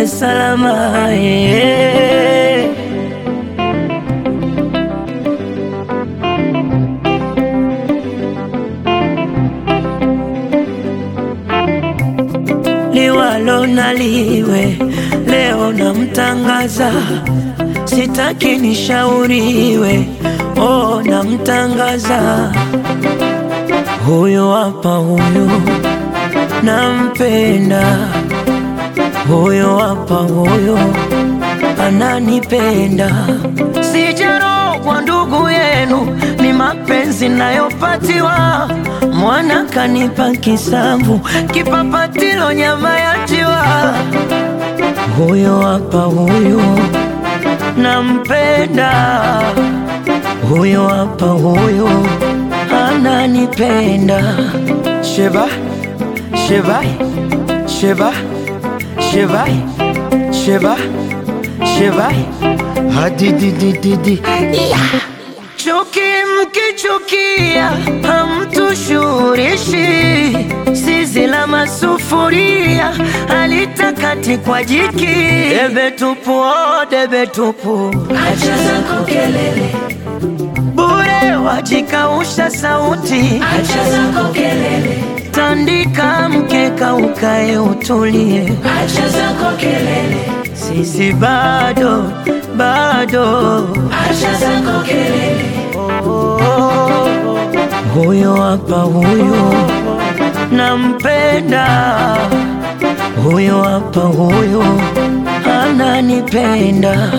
salama eh. liwalo na liwe, leo namtangaza, sitaki nishauriwe, oh, namtangaza huyu hapa, huyu nampenda, huyu hapa, huyu ananipenda, sijarogwa ndugu yenu, ni mapenzi nayopatiwa mwana kanipa kisamvu, kipapatilo nyama ya jiwa. Huyo hapa huyo nampenda, huyo hapa huyo ananipenda. Sheba, sheba, sheba, sheba, sheba, sheba, hadididididi yeah. Chuki mkichukia hamtushurishi, zizi la masufuria halitakati kwa jiki. Debe tupu, oh, debe tupu, Acha zako kelele, bure wajikausha sauti. acha zako kelele, Tandika mkeka ukae utulie, acha zako kelele, sisi bado bado acha zako kelele, Huyo hapa huyo nampenda, huyo hapa huyo ananipenda.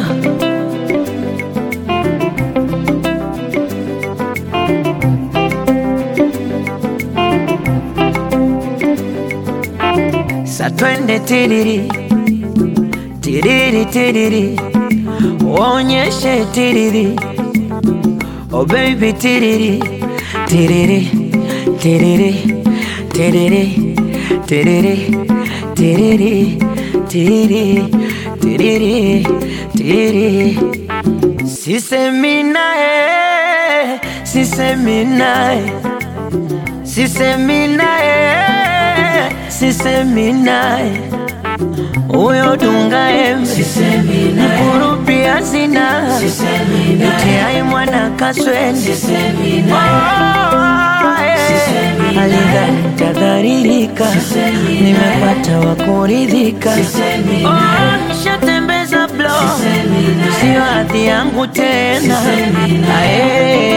Sa twende tiriri tiriri tiriri, uonyeshe tiriri Oh baby tiriri tiriri tiriri tiriri tiriri tiriri tiriri tiriri tiriri Sisemi naye sisemi naye sisemi naye sisemi naye huyo dunga embe sisemi naye, kurupia sina sisemi naye, itiai mwana kaswende sisemi naye, Sisemi naye. alidhani tadharirika, Sisemi nimepata wa kuridhika. Sisemi Oh, naye. nishatembeza blo, Sisemi naye. sio hadhi yangu tena. Sisemi naye. Ae,